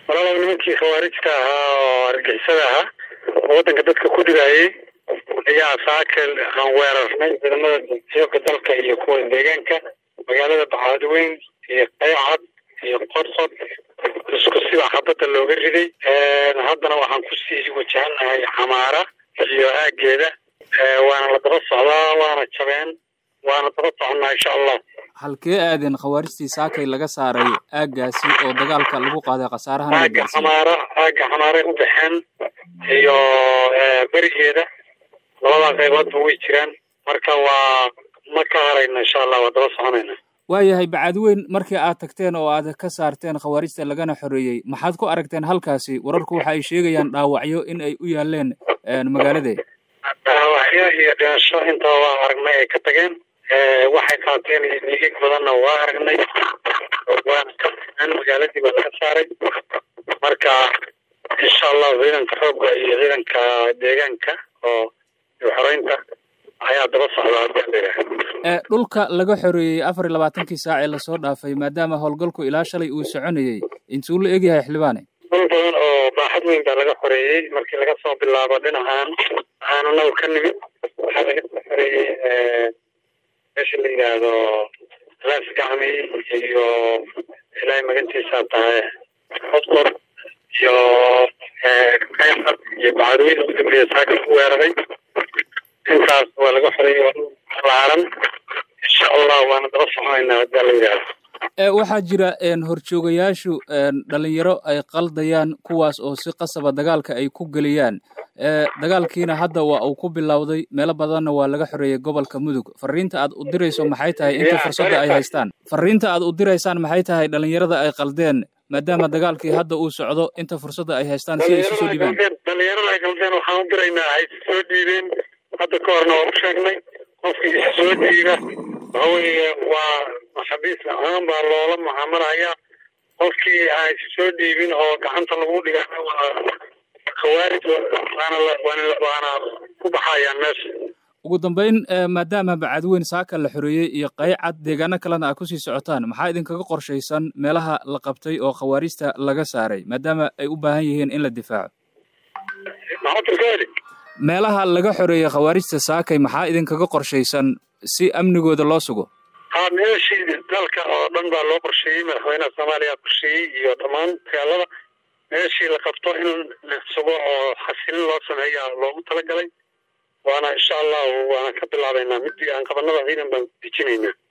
walaalow nimankii khawaarijta ahaa oo argixisada ahaa oo waddanka dadka ku dhigaayay ayaa saakel aan weerarnay ciidamada xooga dalka iyo kuwa deegaanka magaalada baxaadweyn iyo qaycad iyo qodqod isku siba xabadda looga riday haddana waxaan kusii wajahanahay xamaara iyo aageeda waana la daba socdaa waana jabeen waana daba soconnaa insha allah halkee aadeen khawaarijtii saakay laga saaray aaggaasi oo dagaalka lagu qaaday khasaarahan aaga xamaara aaga xamaaray u baxeen iyo berigeeda labadaa qayboodba way jiraan marka waa ma ka harayna insha allah waa daba soconayna waayahay bacadweyn markii aad tagteen oo aad ka saarteen khawaarijta lagana xoreeyey maxaad ku aragteen halkaasi wararku waxa ay sheegayaan dhaawacyo in ay u yaaleen magaalade dhaawacyo iyo dhimasho intaba waa aragnay ay ka tageen waxay qaateen iyo dhiigig badanna waa aragnay waana ka fiiceen magaaladii baa laga saaray marka insha allah ciidanka xoogga iyo ciidanka deegaanka oo xoreynta ayaa daba socda hadii la yidhaaha dhulka laga xoreeyey afar iyo labaatankii saac ee lasoo dhaafay maadaama howlgalku ilaa shalay uu soconayey intuu la egyahay xildhibaane dhul badan oo baaxad weyn baa laga xoreeyey markii laga soo bilaabo dhinacan waxaan anagu ka nimid waxaa laga soo xoreeyey meesha la yidhaahdo laas gacmi iyo ilaahay magantiisaa tahay qodqod iyo kayxad iyo bacadweyn ugu dambeeya saaka ku weeraray intaas waa laga xoreeyey laaran insha allah waana daba soconaynaa hadaa la yidhaahdo waxaa jira horjoogayaashu dhalinyaro ay qaldayaan kuwaas oo si qasaba dagaalka ay ku geliyaan dagaalkiina hadda waa uu ku bilowday meelo badanna waa laga xoreeyey gobolka mudug fariinta aad u dirayso maxay tahay inta fursadda ay haystaan fariinta aad u diraysaan maxay tahay dhalinyarada ay qaldeen maadaama dagaalkii hadda uu socdo inta fursadda ay haystaan si ay isu soo dhiibaan dhalinyarada ay qaldeen waxaan u diraynaa ay isu soo dhiibeen hadda ka horna waa u sheegnay qofkii isu soo dhiiba waxa weeye waa maxabiis ahaan baa loola mucaamalaya qofkii aan isu soo dhiibin oo gacanta lagu dhiga waa khawaarij waana waana ku baxayaan meesha ugu dambeyn maadaama bacadweyn saaka la xoreeyey iyo qaycad deegaano kalena aad kusii socotaan maxaa idinkaga qorshaysan meelaha la qabtay oo khawaarijta laga saaray maadaama ay u baahan yihiin in la difaaco meelaha laga xoreeyey khawaarijta saakay maxaa idinkaga qorshaysan si amnigooda loo sugo ha meeshii dalka oo dhan baa loo qorsheeyey madaxweynaha soomaaliya qorsheeyey iyo dhammaan magaalada meeshii la qabto in la sugo oo xasilin loo sameeya loogu talagalay waana insha allahu waana ka bilaabaynaa midii aan qabanada ciidan baan dejinaynaa